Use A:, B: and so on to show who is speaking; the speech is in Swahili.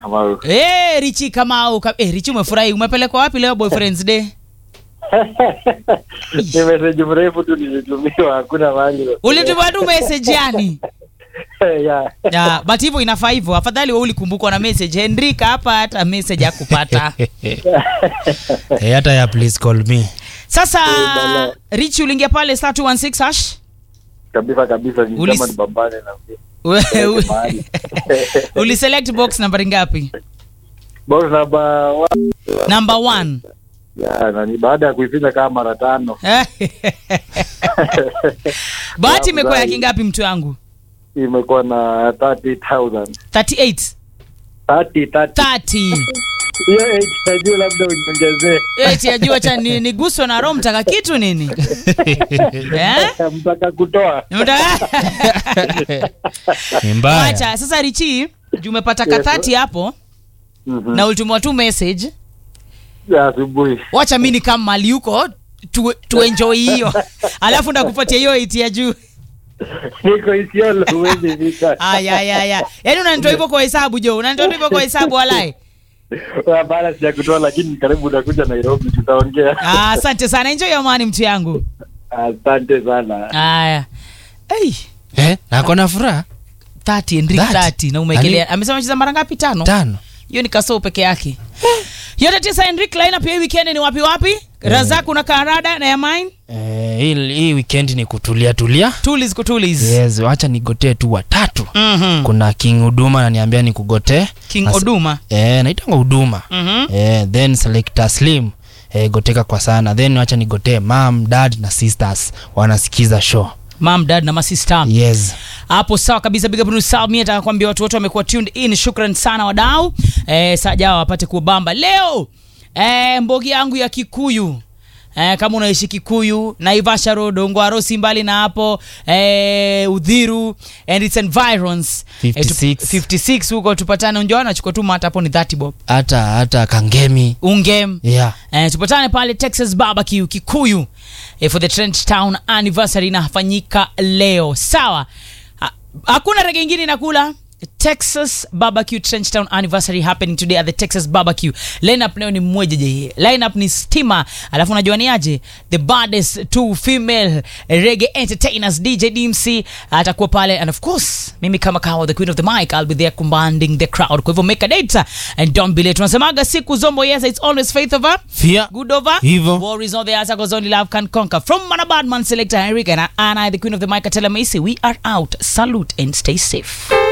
A: Kamau.
B: Eh, Richi Kamau. Ka- Eh, Richi umefurahi. Umepelekwa wapi leo boyfriend's day?
A: Ni message mrefu tu nilitumiwa, hakuna mahali.
B: Ulituma tu message yani.
A: yeah.
B: Ya, but hivyo inafaa hivyo. Afadhali wewe ulikumbukwa na message. Henrika hapa hata message hakupata.
C: Eh, hata ya please call me
B: Sasa
A: bala.
B: Richi uliingia pale star 216 hash.
A: kabisa kabisa, ni
B: Ulis-
A: kama ni bambane na
B: We- we-
A: mahali.
B: Uliselect box nambari ngapi?
A: Box number one.
B: Number 1.
A: Yeah, na ni baada ya kuifinya kama mara tano.
B: Bahati imekuwa ya
A: Afadhali.
B: kingapi mtu wangu?
A: Imekuwa na 30,000.
B: 38.
A: 30, 30.
B: 30.
A: Hiyo age najua labda uniongezee.
B: Eti ajua cha ni, niguswe na roho mtaka kitu nini? eh?
A: Mtaka kutoa.
B: Mtaka
C: ni mbaya
B: Acha sasa Richi, juu umepata ka
A: Yes,
B: 30 hapo
A: Mhm.
B: na ulitumwa tu message.
A: Ya asubuhi.
B: Wacha mimi ni kama mali huko tu, tu enjoy hiyo. Alafu ndakupatia hiyo iti ya juu.
A: Niko Isiolo huwezi fika.
B: Aya aya aya. Yaani unanitoa hivyo kwa hesabu Jo, unanitoa hivyo kwa hesabu walai.
A: Hapana, sijakutoa lakini karibu utakuja Nairobi tutaongea.
B: Ah, asante sana. Enjoy amani mtu yangu.
A: Asante sana.
B: Aya. Hey,
C: eh, nako na furaha
B: 30 Enrique
C: 30.
B: 30 na umekelea.
C: Ali-
B: Amesema cheza mara ngapi? Tano.
C: tano
B: hiyo ni kasoo peke yake yote tisa Henrik lineup ya hii weekend ni wapi wapi razak una karada na ya mine
C: eh, hii, hii weekend ni kutulia tulia
B: tulis kutulis
C: yes wacha nigotee tu watatu
B: Mhm.
C: kuna king huduma ananiambia nikugotee
B: king
C: As-
B: oduma
C: eh, naitanga huduma
B: Mhm.
C: eh, then selector slim eh, goteka kwa sana then wacha nigotee mam dad na sisters wanasikiza show
B: mam dad na masista
C: yes
B: hapo sawa kabisa big up to Sal. Mimi nataka kuambia watu wote wamekuwa tuned in shukran sana wadau eh, sajao wapate kubamba leo eh, mbogi yangu ya kikuyu Eh, kama unaishi Kikuyu, Naivasha Road, Ongwaro, si mbali na hapo eh, Udhiru and its environs
C: 56.
B: Eh, tu- 56 huko tupatane. Unjua nachukua tu mata hapo ni 30 bob
C: hata hata kangemi
B: ungem
C: yeah
B: Eh, tupatane pale Texas Barbecue Kikuyu eh, for the Trench Town anniversary inafanyika leo. Sawa, Ha- hakuna rege ingine inakula Texas Barbecue Trench Town anniversary happening today at the Texas Barbecue. Lineup leo ni mmoja je. Lineup ni Stima, alafu unajua ni aje? The baddest two female reggae entertainers DJ DMC atakuwa pale and of course mimi kama kawa the queen of the mic I'll be there commanding the crowd. Kwa hivyo make a date and don't be late. Tunasemaga siku zombo yes it's always faith over
C: fia
B: good over
C: Hivyo.
B: war is not the answer because only love can conquer from Manabadman selector Henrik and I, and I the queen of the mic Atela Macy we are out salute and stay safe